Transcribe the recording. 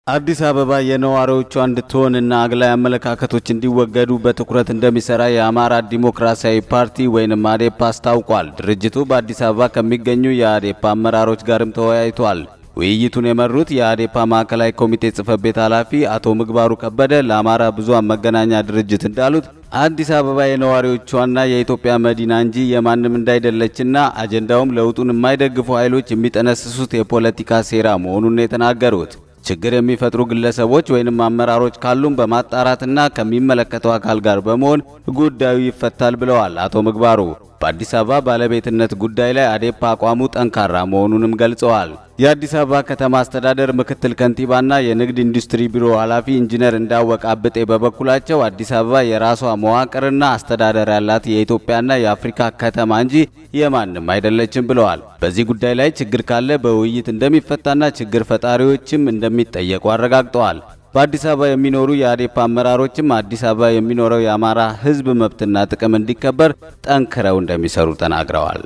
አዲስ አበባ የነዋሪዎቿ እንድትሆንና አግላይ አመለካከቶች እንዲወገዱ በትኩረት እንደሚሰራ የአማራ ዲሞክራሲያዊ ፓርቲ ወይንም አዴፓ አስታውቋል። ድርጅቱ በአዲስ አበባ ከሚገኙ የአዴፓ አመራሮች ጋርም ተወያይቷል። ውይይቱን የመሩት የአዴፓ ማዕከላዊ ኮሚቴ ጽህፈት ቤት ኃላፊ አቶ ምግባሩ ከበደ ለአማራ ብዙኃን መገናኛ ድርጅት እንዳሉት አዲስ አበባ የነዋሪዎቿና የኢትዮጵያ መዲና እንጂ የማንም እንዳይደለችና አጀንዳውም ለውጡን የማይደግፉ ኃይሎች የሚጠነስሱት የፖለቲካ ሴራ መሆኑን የተናገሩት ችግር የሚፈጥሩ ግለሰቦች ወይንም አመራሮች ካሉም በማጣራትና ከሚመለከተው አካል ጋር በመሆን ጉዳዩ ይፈታል ብለዋል አቶ ምግባሩ። በአዲስ አበባ ባለቤትነት ጉዳይ ላይ አዴፓ አቋሙ ጠንካራ መሆኑንም ገልጸዋል። የአዲስ አበባ ከተማ አስተዳደር ምክትል ከንቲባና የንግድ ኢንዱስትሪ ቢሮ ኃላፊ ኢንጂነር እንዳወቅ አብጤ በበኩላቸው አዲስ አበባ የራሷ መዋቅርና አስተዳደር ያላት የኢትዮጵያና የአፍሪካ ከተማ እንጂ የማንም አይደለችም ብለዋል። በዚህ ጉዳይ ላይ ችግር ካለ በውይይት እንደሚፈታና ችግር ፈጣሪዎችም እንደሚጠየቁ አረጋግጠዋል። በአዲስ አበባ የሚኖሩ የአዴፓ አመራሮችም አዲስ አበባ የሚኖረው የአማራ ሕዝብ መብትና ጥቅም እንዲከበር ጠንክረው እንደሚሰሩ ተናግረዋል።